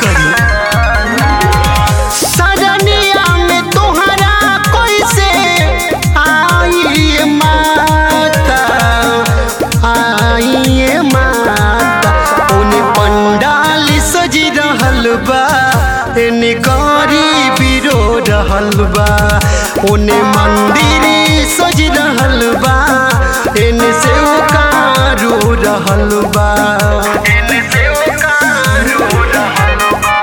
करी सजनिया में तोहरा कैसे आई माता आई माता ओने पंडाल सज रहल बा एने गरी बिरो रहल बा ओने मंदिर सज रहल बा एने से कारो रहल बा एने से कारो रहल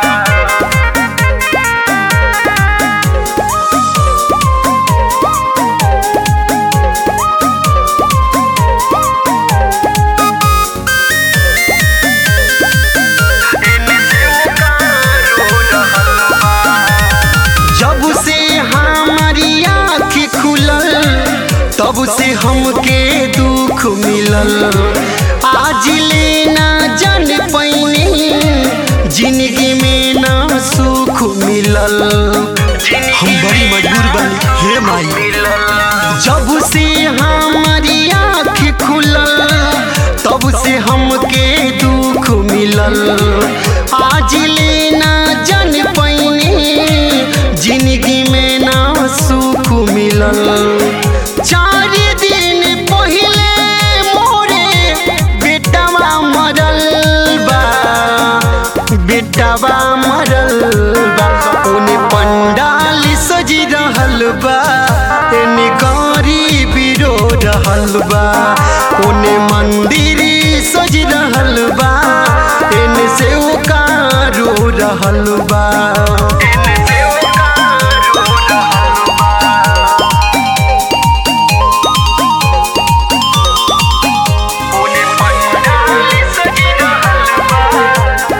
जब से हमारी आँख खुलल तब से हमके दुख मिलल आज लेना जन पैनी जिंदगी में ना सुख मिलल हम बड़ी मजबूर बानी हे माई जब से हमारी आँख खुलल तब से हमके दुख मिलल आज लेना जन पैनी जिंदगी में ना सुख मिलल चार दिन पहले मोरे बेटवा मरल बा बेटवा मरल बा ओने पंडाल सज रहल बा एने गरी बिरो रहल बा ओने मंदिर सज रहल बा एने से कारो रहल बा एने से कारो रहल ओने पंडाल सज रहल बा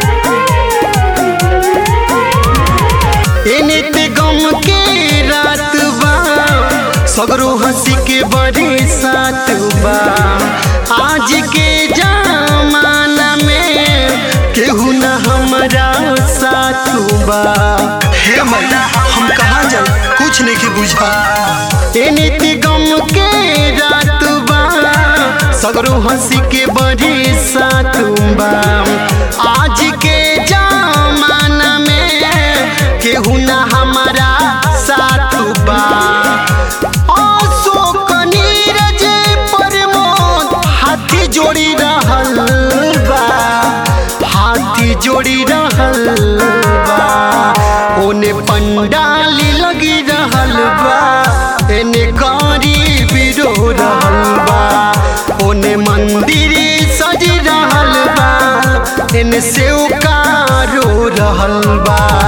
एने ते गम के रात बा सगरो हंसी के बड़े साथ बा आज के जमाना में केहू न हमरा साथ बा हे माई हम कहाँ जाए कुछ नहीं के बुझा एने ते गम के रात बा सगरो हंसी के बड़े साथ बा आज के जमाना में केहू न हमारा साथ बा अशोक नीरज प्रमोद हाथी जोड़ी रहल बा हाथी जोड़ी रहल बा ओने पंडाल लगी रहल बा एने गरी बिरो रहल बा ओने मंदिर सज रहल बा एने सेव कारो रहल बा